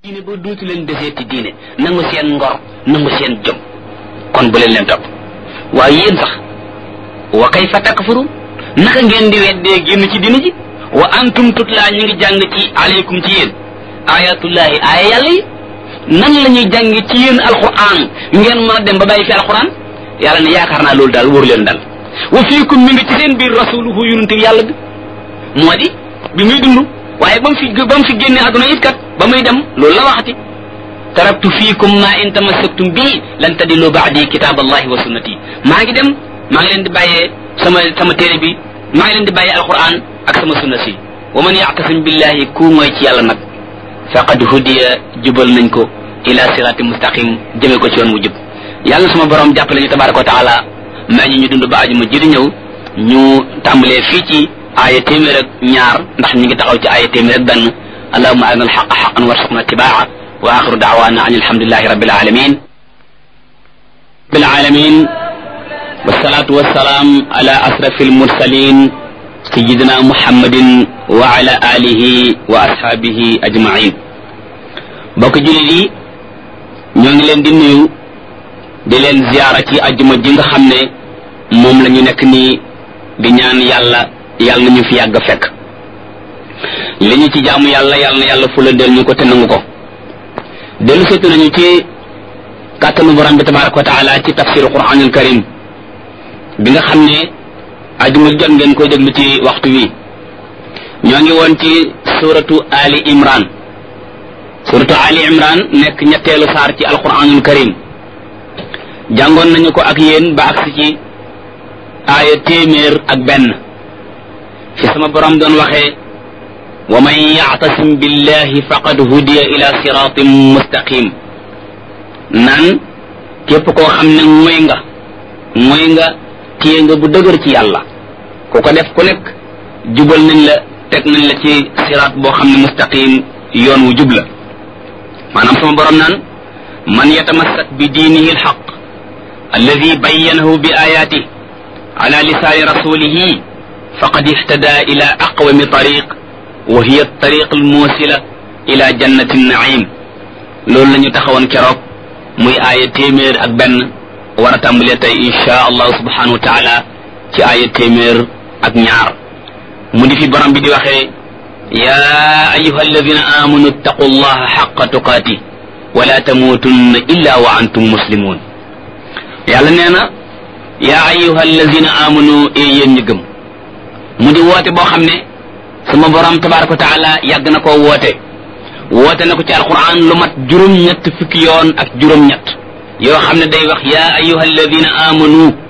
diine ba dootu leen deseeti diine nangu seen ngor nangu seen jom kon bu leen leen topp waaye yéen sax wa kayfa takfurun naka ngeen di weddee génn ci diine ji wa antum tutlaa ñu ngi jàng ci aleykum ci yéen ayatullahi aaya yàlla yi nan la ñuy jàngi ci yéen alquran ngeen mën a dem ba bàyyi fi alquran yàlla ne yaakaar naa loolu daal wóoru leen dal wa fiikum mi ngi ci seen biir rasuluhu yonente yàlla bi moo di bi muy dund waaye ba mu fi ba mu fi génne àdduna it kat ba muy dem loolu la waxati taraktu fiikum ma in tamassaktum bii lan tadillu baadi kitab allahi wa sunnati maa ngi dem maa ngi leen di bàyyee sama sama téere bi maa ngi leen di bàyyee alquran ak sama sunna si wa man yactasim billahi ku mooy ci yàlla nag faqad hudiya jubal nañ ko ila sirati mustaqim jëme ko ci yoon wu jub yàlla sama borom jàppale ñu tabaraka wa taala may ñu ñu dund ba aju ma jëri ñëw ñu tàmbalee fii ci aaya téeméer ak ñaar ndax ñu ngi taxaw ci aaya téeméer ak benn allahuma arina alxaqa xaqan warsuqna itibaa wa axiru daawana an alhamdulilahi rabbil alamin rabbil alamin wassalatu wassalaam ala asrafi almursalin sayidina muhammadin wa ala alihi wa ashaabihi ajmain bokk jullit yi ñoo ngi leen di nuyu di leen ziyaara ci ajjuma ji nga xam ne moom la ñu nekk nii di ñaan yàlla yàlla na ñu fi yàgg fekk li ñu ci jaamu yàlla yàlla na yàlla fula del ñu ko te nangu ko dellu seetu nañu ci kàttanu borom bi tabaraka wa taala ci tafsiru quranul karim bi nga xam ne ajuma jot ngeen koy déglu ci waxtu wi ñoo ngi woon ci suratu ali imran suratu ali imran nekk ñetteelu saar ci alquranul karim jàngoon nañu ko ak yéen ba agsi ci aaya téeméer ak benn fi sama borom doon waxee wa man yactasim billahi faqad hudiya ila siratin mustaqim naan képp koo xam ne mooy nga mooy nga téye nga bu dëgër ci yàlla ku ko def ku nekk jubal nañ la teg nañ la ci siraat boo xam ne mustaqim yoon wu jub la maanaam sama borom naan man yatamassak bi diinihi alxaq alladi bayyanahu bi ayaati ala lisaani rasulihi faqad ihtada ila aqwami tariq wa hiya tariq almuusila ila jannati naim loolu la ñu taxawoon keroog muy aaya téeméer ak benn war a tàmbalee tey insha allahu subhanahu wa taala ci aaya téeméer ak ñaar mu di fi borom bi di waxee ya ayuha alladina amanu ittaqu allaha xaqa tuqaati wala tamuutunna illa wa antum muslimun yàlla nee na yaa ayuha alladina amanu e yéen ñi gëm mu di woote boo xam ne sama borom tabaraka wa taala yàgg na koo woote woote na ko ci alquran lu mat juróom-ñett fukki yoon ak juróom-ñett yoo xam ne day wax yaa ayuha alladina amanu